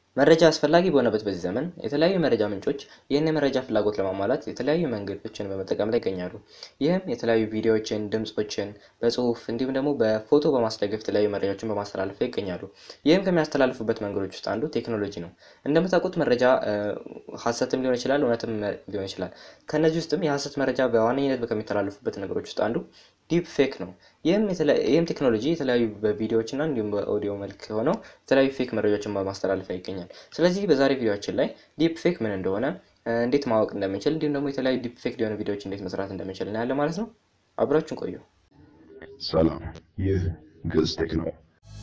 መረጃ አስፈላጊ በሆነበት በዚህ ዘመን የተለያዩ የመረጃ ምንጮች ይህን የመረጃ ፍላጎት ለማሟላት የተለያዩ መንገዶችን በመጠቀም ላይ ይገኛሉ። ይህም የተለያዩ ቪዲዮዎችን፣ ድምፆችን በጽሁፍ እንዲሁም ደግሞ በፎቶ በማስደገፍ የተለያዩ መረጃዎችን በማስተላለፍ ላይ ይገኛሉ። ይህም ከሚያስተላልፉበት መንገዶች ውስጥ አንዱ ቴክኖሎጂ ነው። እንደምታውቁት መረጃ ሀሰትም ሊሆን ይችላል፣ እውነትም ሊሆን ይችላል። ከእነዚህ ውስጥም የሀሰት መረጃ በዋነኝነት ከሚተላለፉበት ነገሮች ውስጥ አንዱ ዲፕ ፌክ ነው። ይህም ቴክኖሎጂ የተለያዩ በቪዲዮዎች እና እንዲሁም በኦዲዮ መልክ ሆነው የተለያዩ ፌክ መረጃዎችን በማስተላለፍ ላይ ይገኛል። ስለዚህ በዛሬ ቪዲዮችን ላይ ዲፕ ፌክ ምን እንደሆነ እንዴት ማወቅ እንደምንችል እንዲሁም ደግሞ የተለያዩ ዲፕ ፌክ የሆኑ ቪዲዮዎች እንዴት መስራት እንደምንችል እናያለን ማለት ነው። አብራችሁን ቆዩ። ሰላም፣ ይህ ግዕዝ ቴክ ነው።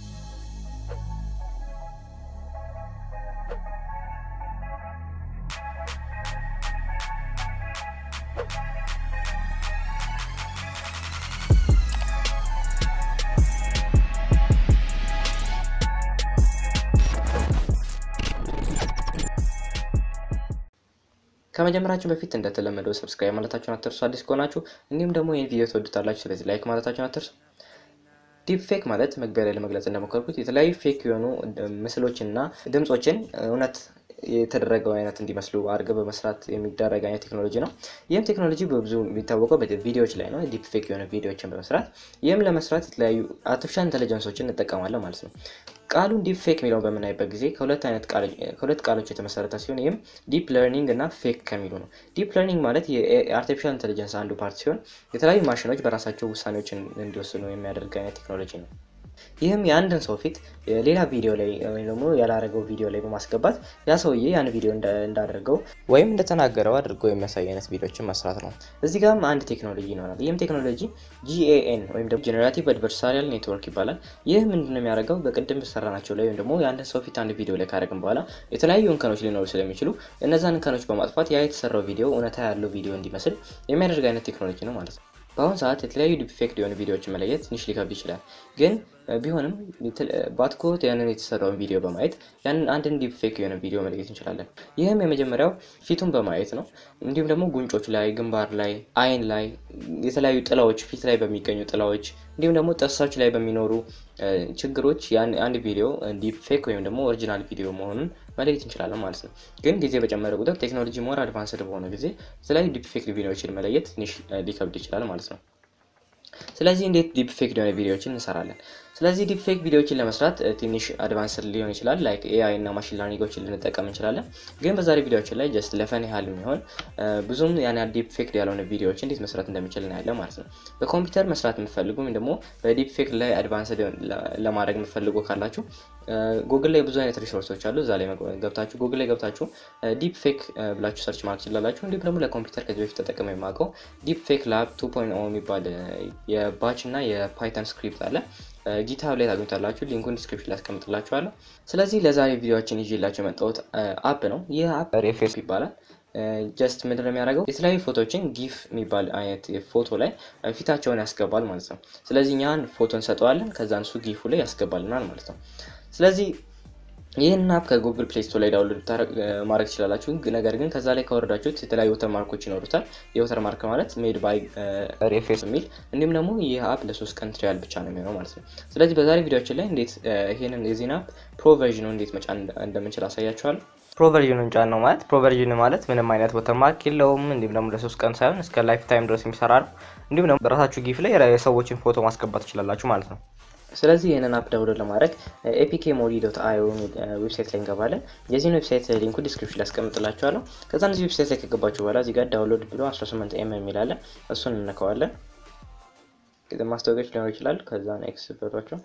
ከመጀመራችሁ በፊት እንደተለመደው ሰብስክራይብ ማለታችሁን አትርሱ፣ አዲስ ከሆናችሁ እንዲሁም ደግሞ ይህን ቪዲዮ ትወዱታላችሁ። ስለዚህ ላይክ ማለታችሁን አትርሱ። ዲፕ ፌክ ማለት መግቢያ ላይ ለመግለጽ እንደሞከርኩት የተለያዩ ፌክ የሆኑ ምስሎችን እና ድምፆችን እውነት የተደረገው አይነት እንዲመስሉ አድርገው በመስራት የሚደረግ አይነት ቴክኖሎጂ ነው። ይህም ቴክኖሎጂ በብዙ የሚታወቀው ቪዲዮዎች ላይ ነው። ዲፕ ፌክ የሆነ ቪዲዮዎችን በመስራት ይህም ለመስራት የተለያዩ አርቲፊሻል ኢንቴሊጀንሶችን እንጠቀማለን ማለት ነው። ቃሉን ዲፕ ፌክ የሚለውን በምናይበት ጊዜ ከሁለት አይነት ከሁለት ቃሎች የተመሰረተ ሲሆን ይህም ዲፕ ለርኒንግ እና ፌክ ከሚሉ ነው። ዲፕ ለርኒንግ ማለት የአርቲፊሻል ኢንቴሊጀንስ አንዱ ፓርት ሲሆን የተለያዩ ማሽኖች በራሳቸው ውሳኔዎችን እንዲወስኑ የሚያደርግ አይነት ቴክኖሎጂ ነው። ይህም የአንድን ሰው ፊት ሌላ ቪዲዮ ላይ ወይም ደግሞ ያላረገው ቪዲዮ ላይ በማስገባት ያ ሰውዬ ያን ቪዲዮ እንዳደርገው ወይም እንደተናገረው አድርጎ የሚያሳይ አይነት ቪዲዮችን መስራት ነው። እዚህ ጋርም አንድ ቴክኖሎጂ ይኖራል። ይህም ቴክኖሎጂ ጂኤኤን ወይም ደግሞ ጄኔራቲቭ አድቨርሳሪያል ኔትወርክ ይባላል። ይህ ምንድነው የሚያደርገው? በቅድም በሰራናቸው ላይ ወይም ደግሞ የአንድን ሰው ፊት አንድ ቪዲዮ ላይ ካደረግን በኋላ የተለያዩ እንከኖች ሊኖሩ ስለሚችሉ እነዛን እንከኖች በማጥፋት ያ የተሰራው ቪዲዮ እውነታ ያለው ቪዲዮ እንዲመስል የሚያደርግ አይነት ቴክኖሎጂ ነው ማለት ነው። በአሁኑ ሰዓት የተለያዩ ዲፕ ፌክ የሆኑ ቪዲዮዎችን መለየት ትንሽ ሊከብድ ይችላል። ግን ቢሆንም ባትኮት ያንን የተሰራውን ቪዲዮ በማየት ያንን አንድን ዲፕ ፌክ የሆነ ቪዲዮ መለየት እንችላለን። ይህም የመጀመሪያው ፊቱን በማየት ነው። እንዲሁም ደግሞ ጉንጮች ላይ፣ ግንባር ላይ፣ አይን ላይ የተለያዩ ጥላዎች፣ ፊት ላይ በሚገኙ ጥላዎች እንዲሁም ደግሞ ጥርሶች ላይ በሚኖሩ ችግሮች አንድ ቪዲዮ ዲፕ ፌክ ወይም ደግሞ ኦሪጂናል ቪዲዮ መሆኑን መለየት እንችላለን ማለት ነው። ግን ጊዜ በጨመረ ቁጥር ቴክኖሎጂ ሞር አድቫንስድ በሆነ ጊዜ የተለያዩ ዲፕ ፌክ ቪዲዮዎችን መለየት ትንሽ ሊከብድ ይችላል ማለት ነው። ስለዚህ እንዴት ዲፕ ፌክ የሆነ ቪዲዮዎችን እንሰራለን? ስለዚህ ዲፕ ፌክ ቪዲዮዎችን ለመስራት ትንሽ አድቫንስድ ሊሆን ይችላል። ላይክ ኤአይ እና ማሽን ላርኒንጎችን ልንጠቀም እንችላለን። ግን በዛሬ ቪዲዮዎችን ላይ ጀስት ለፈን ያህል የሚሆን ብዙም ያን ዲፕ ፌክ ያልሆነ ቪዲዮዎች እንዴት መስራት እንደሚችል እናያለን ማለት ነው። በኮምፒውተር መስራት የምትፈልጉ ወይም ደግሞ በዲፕ ፌክ ላይ አድቫንስድ ለማድረግ የምትፈልጉ ካላችሁ ጉግል ላይ ብዙ አይነት ሪሶርሶች አሉ። እዛ ላይ ገብታችሁ ጉግል ላይ ገብታችሁ ዲፕ ፌክ ብላችሁ ሰርች ማድረግ ትችላላችሁ። እንዲሁም ደግሞ ለኮምፒውተር ከዚህ በፊት ተጠቅመው የማውቀው ዲፕ ፌክ ላብ 2.0 የሚባል የባች እና የፓይተን ስክሪፕት አለ። ጊታብ ላይ ታገኙታላችሁ። ሊንኩን ዲስክሪፕሽን ላይ አስቀምጥላችኋለሁ። ስለዚህ ለዛሬ ቪዲዮዎችን ይዤላችሁ የመጣሁት አፕ ነው። ይህ አፕ ሬፌስ ይባላል። ጀስት ምንድን ነው የሚያደርገው? የተለያዩ ፎቶዎችን ጊፍ የሚባል አይነት ፎቶ ላይ ፊታቸውን ያስገባል ማለት ነው። ስለዚህ እኛን ፎቶ እንሰጠዋለን፣ ከዛ እሱ ጊፉ ላይ ያስገባልናል ማለት ነው። ስለዚህ ይህን አፕ ከጉግል ፕሌይ ስቶር ላይ ዳውንሎድ ማድረግ ትችላላችሁ። ነገር ግን ከዛ ላይ ከወረዳችሁት የተለያዩ ወተር ማርኮች ይኖሩታል። የወተር ማርክ ማለት ሜድ ባይ ሬፌስ የሚል እንዲሁም ደግሞ ይህ አፕ ለሶስት ቀን ትሪያል ብቻ ነው የሚሆነው ማለት ነው። ስለዚህ በዛሬ ቪዲዮችን ላይ እንዴት ይህንን የዚህን አፕ ፕሮቨርዥኑ እንዴት መጫን እንደምንችል አሳያችኋለሁ። ፕሮቨርዥኑን ጫን ነው ማለት ፕሮቨርዥን ማለት ምንም አይነት ወተር ማርክ የለውም። እንዲሁም ደግሞ ለሶስት ቀን ሳይሆን እስከ ላይፍ ታይም ድረስ የሚሰራ ነው። እንዲሁም ደግሞ በራሳችሁ ጊፍ ላይ የሰዎችን ፎቶ ማስገባት ትችላላችሁ ማለት ነው። ስለዚህ ይህንን አፕ ዳውንሎድ ለማድረግ ኤፒኬ ሞዲ ዶት አዮ ዌብሳይት ላይ እንገባለን። የዚህን ዌብሳይት ሊንኩ ዲስክሪፕሽን ላይ አስቀምጥላችኋለሁ። ከዛ እዚህ ዌብሳይት ላይ ከገባችሁ በኋላ እዚህ ጋር ዳውንሎድ ብሎ 18 ኤም የሚል አለ። እሱን እንነካዋለን። ማስታወቂያዎች ሊኖሩ ይችላል። ከዛ ኤክስ በቷቸው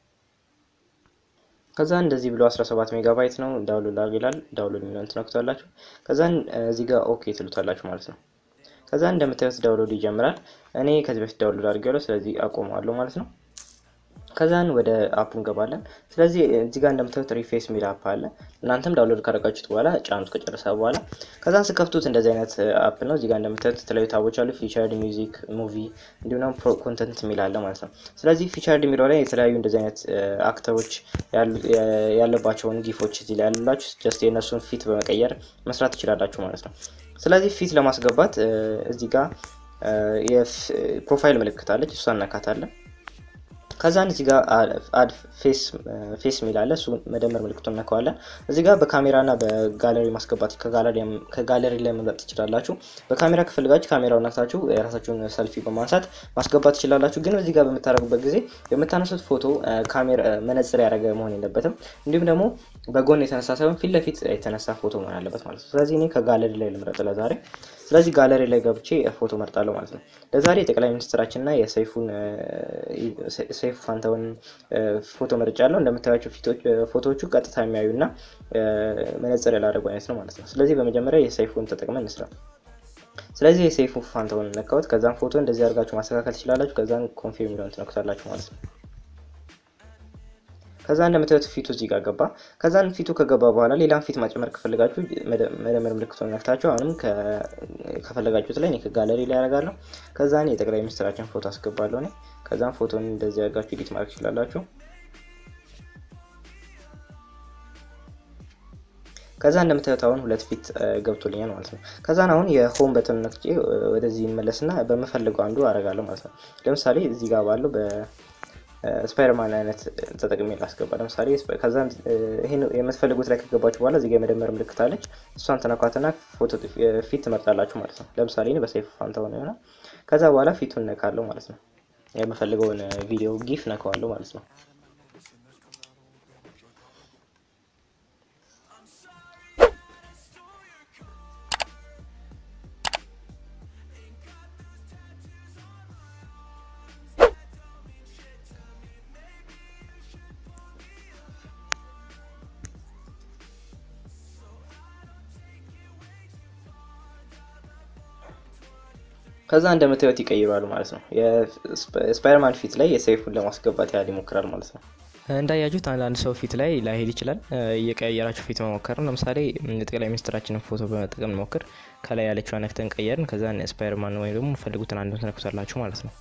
ከዛ እንደዚህ ብሎ 17 ሜጋባይት ነው ዳውንሎድ ላድርግ ይላል። ዳውንሎድ የሚለውን ትነክቷላችሁ። ከዛ እዚህ ጋር ኦኬ ትሉታላችሁ ማለት ነው። ከዛ እንደምታዩት ዳውንሎድ ይጀምራል። እኔ ከዚህ በፊት ዳውንሎድ አድርጌያለሁ፣ ስለዚህ አቆመዋለሁ ማለት ነው። ከዛን ወደ አፑ እንገባለን። ስለዚህ እዚህ ጋር እንደምታዩት ሪፌስ የሚል አፕ አለ። እናንተም ዳውንሎድ ካደረጋችሁት በኋላ ጫኑት ከጨረሰ በኋላ ከዛን ስከፍቱት እንደዚህ አይነት አፕ ነው። እዚህ ጋር እንደምታዩት የተለያዩ ታቦች አሉ። ፊቸርድ ሚውዚክ፣ ሙቪ እንዲሁም ደግሞ ፕሮ ኮንተንት የሚል አለ ማለት ነው። ስለዚህ ፊቸርድ የሚለው ላይ የተለያዩ እንደዚህ አይነት አክተሮች ያለባቸውን ጊፎች እዚህ ላይ ያሉላችሁ ጀስት የእነሱን ፊት በመቀየር መስራት ትችላላችሁ ማለት ነው። ስለዚህ ፊት ለማስገባት እዚህ ጋር የፕሮፋይል ምልክት አለች፣ እሷን እነካታለን። ከዛን እዚህ ጋር አድ ፌስ የሚል አለ። እሱ መደመር ምልክቱን ነከዋለን። እዚህ ጋር በካሜራና በጋለሪ ማስገባት ከጋለሪ ላይ መምረጥ ትችላላችሁ። በካሜራ ከፈልጋችሁ ካሜራውን ነክታችሁ የራሳችሁን ሰልፊ በማንሳት ማስገባት ትችላላችሁ። ግን እዚህ ጋር በምታደርጉበት ጊዜ የምታነሱት ፎቶ ካሜራ መነጽር ያደረገ መሆን የለበትም። እንዲሁም ደግሞ በጎን የተነሳ ሳይሆን ፊት ለፊት የተነሳ ፎቶ መሆን አለበት ማለት ነው። ስለዚህ እኔ ከጋለሪ ላይ ልምረጥ ለዛሬ። ስለዚህ ጋለሪ ላይ ገብቼ ፎቶ መርጣለሁ ማለት ነው። ለዛሬ የጠቅላይ ሚኒስትራችንና የሰይፉን ሰይፉ ፋንታውን ፎቶ መርጫለሁ። እንደምታያቸው ፎቶዎቹ ቀጥታ የሚያዩ እና መነጽር ያላደረጉ አይነት ነው ማለት ነው። ስለዚህ በመጀመሪያ የሰይፉን ተጠቅመን እንስራ። ስለዚህ የሰይፉ ፋንታውን ነካሁት። ከዛም ፎቶ እንደዚህ አድርጋችሁ ማስተካከል ትችላላችሁ። ከዛም ኮንፊርም የሚለውን ትነኩታላችሁ ማለት ነው። ከዛ እንደምታዩት ፊቱ እዚህ ጋር ገባ። ከዛን ፊቱ ከገባ በኋላ ሌላም ፊት ማጨመር ከፈለጋችሁ መደመር ምልክቱን ነክታችሁ አሁንም ከፈለጋችሁት ላይ እኔ ከጋለሪ ላይ ያደርጋለሁ። ከዛን የጠቅላይ ሚኒስትራችን ፎቶ አስገባለሁ እኔ። ከዛም ፎቶን እንደዚህ አድርጋችሁ ኤዲት ማድረግ ትችላላችሁ። ከዛ እንደምታዩት አሁን ሁለት ፊት ገብቶልኛል ማለት ነው። ከዛን አሁን የሆም በተን ነክቼ ወደዚህ ይመለስና በምፈልገው አንዱ አደርጋለሁ ማለት ነው። ለምሳሌ እዚህ ጋር ባለው ስፓይደርማን አይነት ተጠቅሜ ላስገባ። ለምሳሌ ከዛ ይህን የምትፈልጉት ላይ ከገባችሁ በኋላ እዚጋ የመደመር ምልክት አለች። እሷን ተነኳትና ፎቶ ፊት ትመርጣላችሁ ማለት ነው። ለምሳሌ በሰይፉ ፋንታሁን የሆነ ከዛ በኋላ ፊቱን ነካለሁ ማለት ነው። የምፈልገውን ቪዲዮ ጊፍ ነካዋለሁ ማለት ነው። ከዛ እንደምታዩት ይቀይሯል ማለት ነው። የስፓይደርማን ፊት ላይ የሰይፉን ለማስገባት ያህል ይሞክራል ማለት ነው። እንዳያችሁት አንዳንድ ሰው ፊት ላይ ላይሄድ ይችላል። እየቀየራችሁ ፊት መሞከር ነው። ለምሳሌ የጠቅላይ ሚኒስትራችንን ፎቶ በመጠቀም እንሞክር። ከላይ ያለችው ነክተን ቀየርን። ከዛ ስፓይደርማን ወይም ደግሞ ፈልጉትን አንዱን ትነኩታላችሁ ማለት ነው።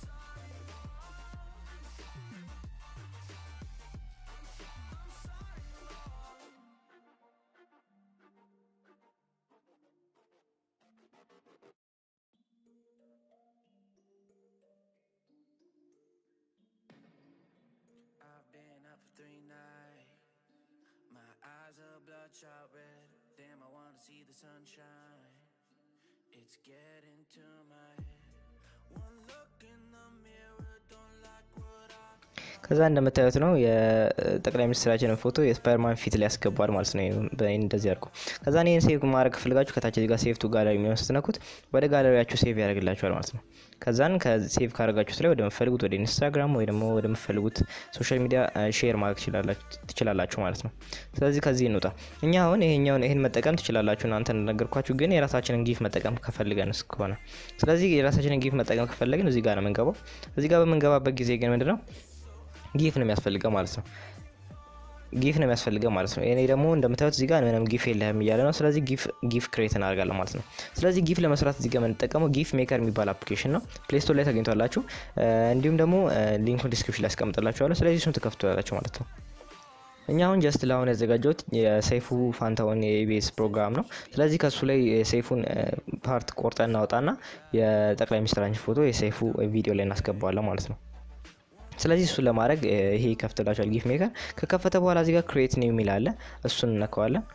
bloodshot red. Damn, I wanna see the sunshine. It's getting to my head. One look in the mirror, don't like what I. ከዛ እንደምታዩት ነው የጠቅላይ ሚኒስትራችንን ፎቶ የስፓይደርማን ፊት ላይ ያስገባል ማለት ነው። እንደዚህ አድርጎ ከዛ ይህን ሴቭ ማድረግ ፈልጋችሁ ከታች ጋር ሴቭ ቱ ጋለሪ የሚሆን ስትነኩት ወደ ጋለሪያችሁ ሴቭ ያደርግላችኋል ማለት ነው። ከዛን ከሴቭ ካደረጋችሁት ላይ ወደምፈልጉት ወደ ኢንስታግራም ወይ ደግሞ ወደምፈልጉት ሶሻል ሚዲያ ሼር ማድረግ ትችላላችሁ ማለት ነው። ስለዚህ ከዚህ እንውጣ። እኛ አሁን ይሄኛውን ይህን መጠቀም ትችላላችሁ እናንተ እንደነገርኳችሁ፣ ግን የራሳችንን ጊፍ መጠቀም ከፈልገን እስከሆነ ስለዚህ የራሳችንን ጊፍ መጠቀም ከፈለግን እዚህ ጋር ነው የምንገባው። እዚህ ጋር በምንገባበት ጊዜ ግን ምንድነው ጊፍ ነው የሚያስፈልገው ማለት ነው። ጊፍ ነው የሚያስፈልገው ማለት ነው። እኔ ደግሞ እንደምታዩት እዚህ ጋር ምንም ጊፍ የለህም እያለ ነው። ስለዚህ ጊፍ ክሬት እናደርጋለን ማለት ነው። ስለዚህ ጊፍ ለመስራት እዚህ ጋር የምንጠቀመው ጊፍ ሜከር የሚባል አፕሊኬሽን ነው። ፕሌይ ስቶር ላይ ታገኝቷላችሁ። እንዲሁም ደግሞ ሊንኩን ዲስክሪፕሽን ላይ ያስቀምጥላችኋለሁ። ስለዚህ እሱን ትከፍቱላላችሁ ማለት ነው። እኛ አሁን ጀስት ለአሁን ያዘጋጀሁት የሰይፉ ፋንታሁን የኢቢኤስ ፕሮግራም ነው። ስለዚህ ከሱ ላይ የሰይፉን ፓርት ቆርጠን እናወጣና የጠቅላይ ሚኒስትራችን ፎቶ የሰይፉ ቪዲዮ ላይ እናስገባዋለን ማለት ነው። ስለዚህ እሱን ለማድረግ ይሄ ይከፍትላችኋል ጊፍ ሜከር። ከከፈተ በኋላ እዚህ ጋር ክሬት ኒው የሚል አለ። እሱን እነከዋለን።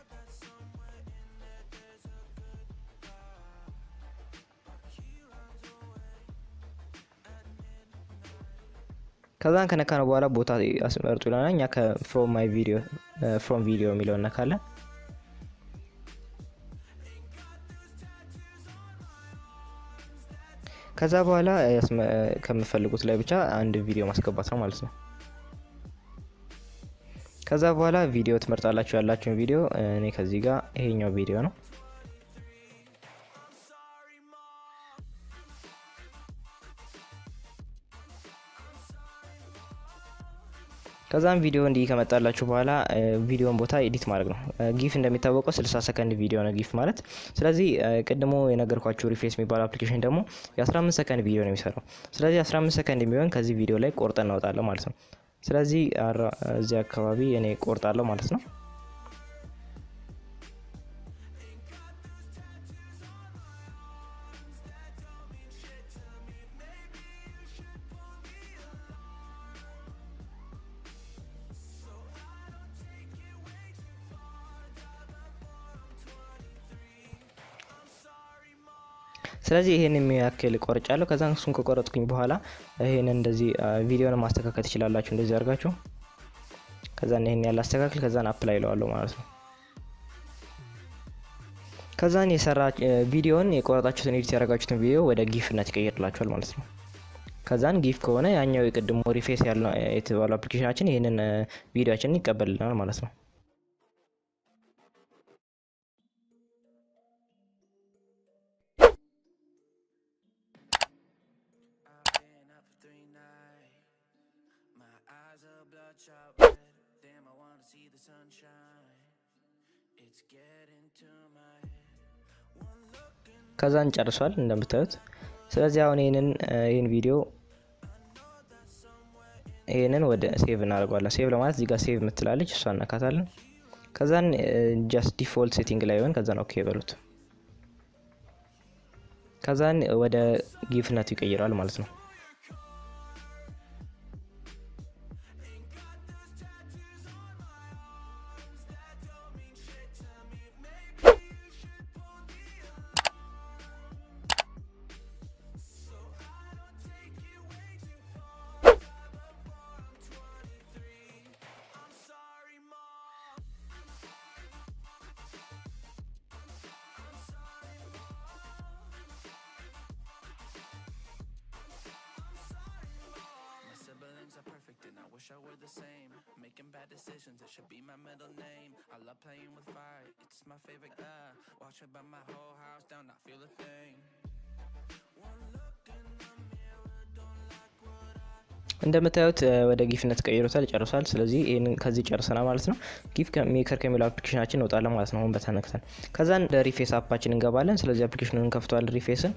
ከዛን ከነካነው በኋላ ቦታ አስመርጡ ይለናል። እኛ ከፍሮም ማይ ቪዲዮ ፍሮም ቪዲዮ የሚለው እነካለን። ከዛ በኋላ ከምፈልጉት ላይ ብቻ አንድ ቪዲዮ ማስገባት ነው ማለት ነው። ከዛ በኋላ ቪዲዮ ትመርጣላችሁ ያላችሁን ቪዲዮ። እኔ ከዚህ ጋር ይሄኛው ቪዲዮ ነው። ከዛም ቪዲዮ እንዲህ ከመጣላችሁ በኋላ ቪዲዮን ቦታ ኤዲት ማድረግ ነው። ጊፍ እንደሚታወቀው 60 ሰከንድ ቪዲዮ ነው ጊፍ ማለት። ስለዚህ ቅድሞ የነገርኳችሁ ሪፌስ የሚባለው አፕሊኬሽን ደግሞ የ15 ሰከንድ ቪዲዮ ነው የሚሰራው። ስለዚህ 15 ሰከንድ የሚሆን ከዚህ ቪዲዮ ላይ ቆርጠን እናወጣለን ማለት ነው። ስለዚህ እዚህ አካባቢ እኔ ቆርጣለሁ ማለት ነው። ስለዚህ ይሄን የሚያክል ቆርጫለሁ። ከዛ እሱን ከቆረጥኩኝ በኋላ ይሄን እንደዚህ ቪዲዮን ማስተካከል ትችላላችሁ። እንደዚህ አድርጋችሁ ከዛን ይሄን ያለ አስተካክል ከዛን አፕላይ ይለዋለሁ ማለት ነው። ከዛን የሰራ ቪዲዮን የቆረጣችሁትን ኤዲት ያደረጋችሁትን ቪዲዮ ወደ ጊፍነት ይቀይርላችኋል ማለት ነው። ከዛን ጊፍ ከሆነ ያኛው የቅድሞ ሪፌስ ያለው የተባለው አፕሊኬሽናችን ይህንን ቪዲዮችንን ይቀበልልናል ማለት ነው። I've been up for three nights. My eyes are bloodshot red. Damn, I wanna see the sunshine. It's getting to my head. One look in ከዛን ጨርሷል እንደምታዩት። ስለዚህ አሁን ይህንን ይህን ቪዲዮ ይህንን ወደ ሴቭ እናደርገዋለን። ሴቭ ለማለት እዚህ ጋር ሴቭ የምትላለች እሷ እናካታለን። ከዛን ጃስት ዲፎልት ሴቲንግ ላይ ሆን ከዛን ኦኬ በሉት። ከዛን ወደ ጊፍነቱ ይቀይረዋል ማለት ነው። My siblings are perfect and I wish I were the same. Making bad decisions, it should be my middle name. I love playing with fire, it's my favorite. Uh, watch it burn my whole house down, not feel a thing. One look in the mirror, don't like what I. እንደምታዩት ወደ ጊፍነት ቀይሮታል፣ ጨርሷል። ስለዚህ ይህንን ከዚህ ጨርሰናል ማለት ነው። ጊፍ ሜከር ከሚለው አፕሊኬሽናችን እንወጣለን ማለት ነው። አሁን በተነክተን ከዛን ወደ ሪፌስ አፓችን እንገባለን። ስለዚህ አፕሊኬሽኑን እንከፍተዋለን ሪፌስን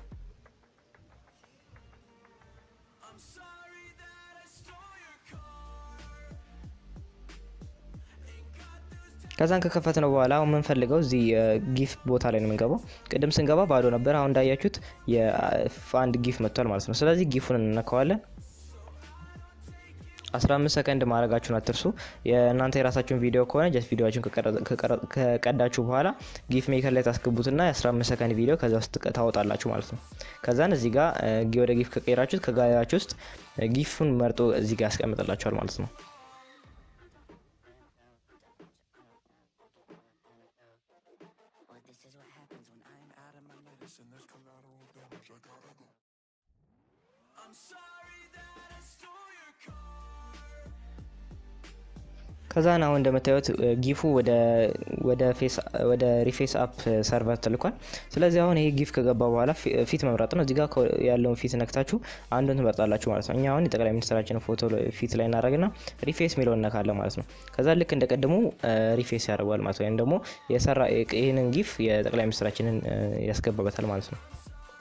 ከዛን ከከፈትነው በኋላ አሁን የምንፈልገው እዚህ ጊፍ ቦታ ላይ ነው የምንገባው። ቅድም ስንገባ ባዶ ነበር። አሁን እንዳያችሁት የአንድ ጊፍ መጥቷል ማለት ነው። ስለዚህ ጊፉን እንነካዋለን። 15 ሰከንድ ማድረጋችሁን አትርሱ። የእናንተ የራሳችሁን ቪዲዮ ከሆነ ጀስት ቪዲዮችን ከቀዳችሁ በኋላ ጊፍ ሜከር ላይ ታስገቡትና የ15 ሰከንድ ቪዲዮ ከዛ ውስጥ ታወጣላችሁ ማለት ነው። ከዛን እዚህ ጋር ወደ ጊፍ ከቀየራችሁት ከጋላሪያችሁ ውስጥ ጊፉን መርጦ እዚህ ጋር ያስቀምጥላችኋል ማለት ነው። Or this is what happens when I'm out of my medicine. There's collateral damage. I gotta go. I'm sorry that I stole your car. ከዛን አሁን እንደምታዩት ጊፉ ወደ ሪፌስ አፕ ሰርቨር ተልኳል። ስለዚህ አሁን ይሄ ጊፍ ከገባ በኋላ ፊት መምረጥ ነው። እዚጋ ያለውን ፊት ነክታችሁ አንዱን ትመርጣላችሁ ማለት ነው። እኛ አሁን የጠቅላይ ሚኒስትራችንን ፎቶ ፊት ላይ እናደረግና ሪፌስ ሚለው እነካለን ማለት ነው። ከዛ ልክ እንደ ቀድሞ ሪፌስ ያደርገዋል ማለት ነው። ወይም ደግሞ የሰራ ይህንን ጊፍ የጠቅላይ ሚኒስትራችንን ያስገባበታል ማለት ነው።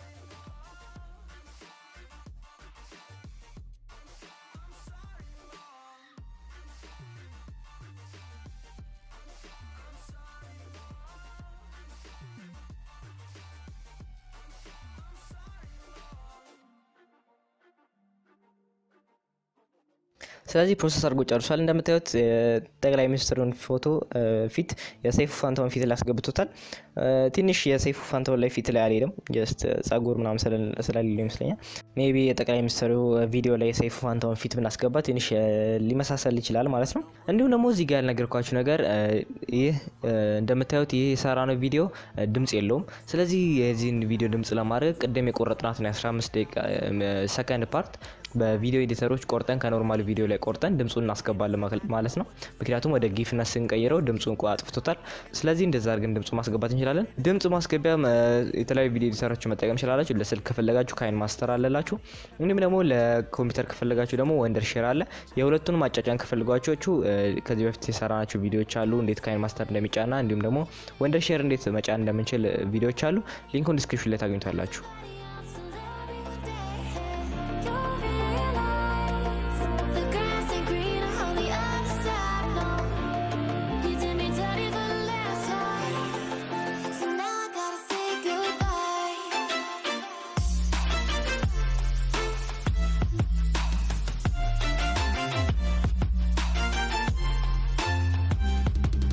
ስለዚህ ፕሮሰስ አድርጎ ጨርሷል። እንደምታዩት ጠቅላይ ሚኒስትሩን ፎቶ ፊት የሰይፉ ፋንታውን ፊት ላይ አስገብቶታል። ትንሽ የሰይፉ ፋንታውን ላይ ፊት ላይ አልሄድም፣ ጀስት ጸጉር ምናምን ስለሌለው ይመስለኛል። ሜይ ቢ የጠቅላይ ሚኒስትሩ ቪዲዮ ላይ የሰይፉ ፋንታውን ፊት ብናስገባ ትንሽ ሊመሳሰል ይችላል ማለት ነው። እንዲሁም ደግሞ እዚህ ጋር ያልነገርኳችሁ ነገር ይህ እንደምታዩት ይህ የሰራነው ቪዲዮ ድምጽ የለውም። ስለዚህ የዚህን ቪዲዮ ድምጽ ለማድረግ ቅድም የቆረጥናትን የ15 ደቂቃ ሰከንድ ፓርት በቪዲዮ ኤዲተሮች ቆርጠን ከኖርማል ቪዲዮ ላይ ቆርጠን ድምፁን እናስገባለን ማለት ነው። ምክንያቱም ወደ ጊፍነት ስንቀይረው ድምፁን አጥፍቶታል። ስለዚህ እንደዛ አድርገን ድምፁ ማስገባት እንችላለን። ድምፅ ማስገቢያ የተለያዩ ቪዲዮ ኤዲተሮች መጠቀም ይችላላችሁ። ለስልክ ከፈለጋችሁ ካይን ማስተር አለላችሁ። እንዲሁም ደግሞ ለኮምፒውተር ከፈለጋችሁ ደግሞ ወንደር ሼር አለ። የሁለቱንም አጫጫን ከፈልጓችሁ ከዚህ በፊት የሰራናቸው ቪዲዮዎች አሉ፣ እንዴት ካይን ማስተር እንደሚጫና እንዲሁም ደግሞ ወንደር ሼር እንዴት መጫን እንደምንችል ቪዲዮዎች አሉ። ሊንኩን ዲስክሪፕሽን ላይ ታገኙታላችሁ።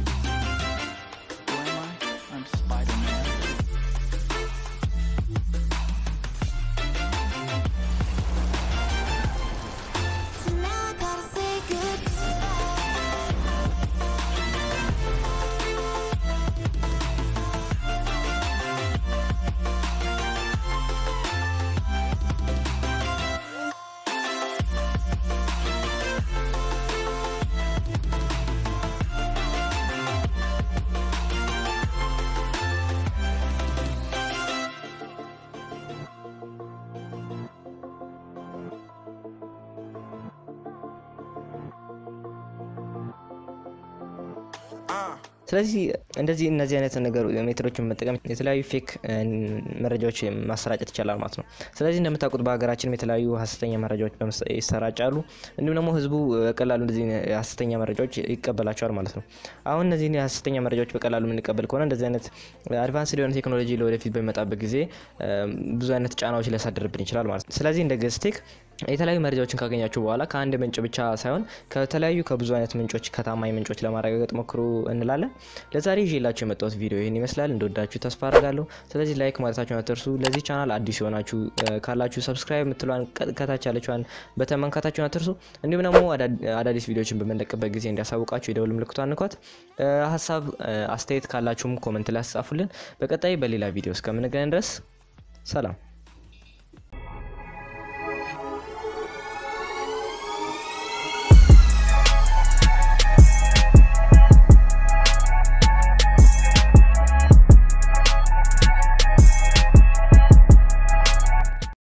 Who am I? I'm Spider-Man. ስለዚህ እንደዚህ እነዚህ አይነት ነገር ሜቶዶችን በመጠቀም የተለያዩ ፌክ መረጃዎች ማሰራጨት ይቻላል ማለት ነው። ስለዚህ እንደምታውቁት በሀገራችንም የተለያዩ ሀሰተኛ መረጃዎች ይሰራጫሉ። እንዲሁም ደግሞ ህዝቡ በቀላሉ እንደዚህ ሀሰተኛ መረጃዎች ይቀበላቸዋል ማለት ነው። አሁን እነዚህ ሀሰተኛ መረጃዎች በቀላሉ የምንቀበል ከሆነ እንደዚህ አይነት አድቫንስድ የሆነ ቴክኖሎጂ ለወደፊት በሚመጣበት ጊዜ ብዙ አይነት ጫናዎች ሊያሳድርብን ይችላል ማለት ነው። ስለዚህ እንደ ገዝቴክ የተለያዩ መረጃዎችን ካገኛችሁ በኋላ ከአንድ ምንጭ ብቻ ሳይሆን ከተለያዩ ከብዙ አይነት ምንጮች ከታማኝ ምንጮች ለማረጋገጥ ሞክሩ እንላለን። ለዛሬ ይዤላችሁ የመጣሁት ቪዲዮ ይህን ይመስላል። እንደወዳችሁ ተስፋ አደርጋለሁ። ስለዚህ ላይክ ማለታችሁን አትርሱ። ለዚህ ቻናል አዲስ የሆናችሁ ካላችሁ ሰብስክራይብ የምትሏን ከታች ያለችዋን በተመንካታችሁን አትርሱ። እንዲሁም ደግሞ አዳዲስ ቪዲዮችን በምንለቅበት ጊዜ እንዲያሳውቃችሁ የደውል ምልክቷን ንኳት። ሀሳብ አስተያየት ካላችሁም ኮመንት ላይ አስጻፉልን። በቀጣይ በሌላ ቪዲዮ እስከምንገናኝ ድረስ ሰላም።